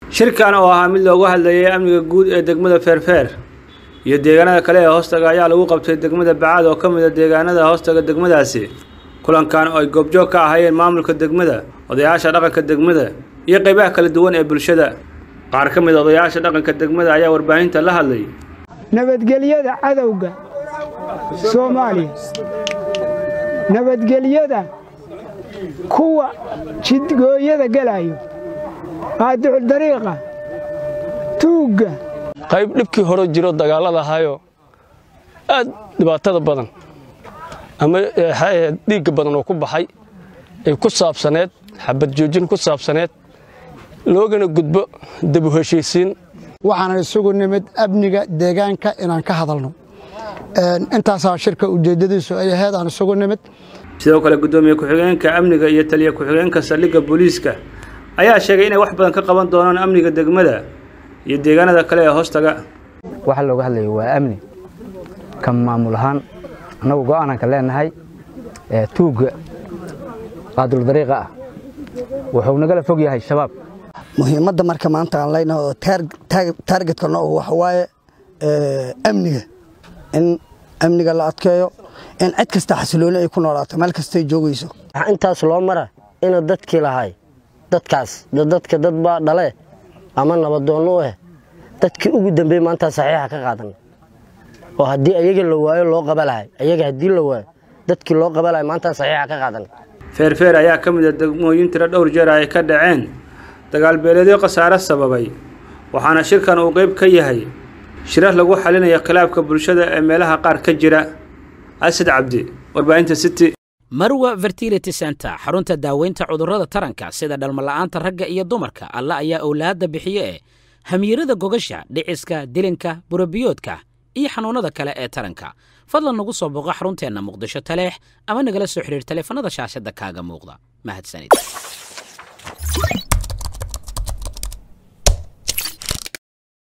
shirkan oo ahaa mid loogu hadlayay amniga guud ee degmada feerfeer iyo deegaanada kale ee hoostaga ayaa lagu qabtay degmada bacaad oo ka mid a deegaanada hoostaga degmadaasi kulankan oo ay goobjoog ka ahaayeen maamulka degmada odayaasha dhaqanka degmada iyo qaybaha kala duwan ee bulshada qaar ka mid a odayaasha dhaqanka degmada ayaa warbaahinta la hadlay nabadgelyada cadowga soomaaliya nabadgelyada kuwa jidgooyada gelayo qaadicu dariiqa tuugga qayb dhibkii hore jiro dagaallada ahayoo aad dhibaatada badan ama dhiigga badan oo ku baxay ay ku saabsaneed xabad joojin ku saabsaneed loogana gudbo dabu heshiisiin waxaana isugu nimid amniga deegaanka inaan ka hadalno intaasaa shirka ujeeddadiisu ay ahayd aan isugu nimid sidoo kale guddoomiye ku-xigeenka amniga iyo taliya ku-xigeenka saldhigga booliiska ayaa sheegay inay wax badan ka qaban doonaan amniga degmada iyo deegaanada kale ee hoostaga waxa looga hadlayo waa amni ka maamul ahaan annagu go'aanaan ka leenahay tuugga qaadul-dariiqa ah wuxuu nagala fog yahay shabaab muhiimadda marka maanta aan leynahay oo taargetkana oo waxa waaye amniga in amniga la adkeeyo in cid kasta xasilooni ay ku noolaato meel kastay joogayso waxaa intaas loo mara inuu dadkii lahay dadkaas dadka dad baa dhale ama nabadoonno u ah dadkii ugu dambeeyey maanta saxiixa ka qaadan oo haddii ayaga la waayo loo qaba lahay ayaga haddii la waayo dadkii loo qaba lahay maanta saxiixa ka qaadan feerfeer ayaa ka mid a degmooyin tiro dhowr jeer ay ka dhaceen dagaal beeleedyo khasaare sababay waxaana shirkan uu qayb ka yahay shirar lagu xalinayo khilaafka bulshada ee meelaha qaar ka jira asad cabdi warbaahinta city marwa fertility center xarunta daaweynta cudurrada taranka sida dhalmala'aanta ragga iyo dumarka alla ayaa owlaadda bixiye ee hamiirada gogasha dhiciska dilinka burabiyoodka iyo xanuunnada kale ee taranka fadlan nagu soo booqo xarunteenna muqdisho taleex ama nagala soo xidhiir taleefanada shaashadda kaaga muuqda mahadsanid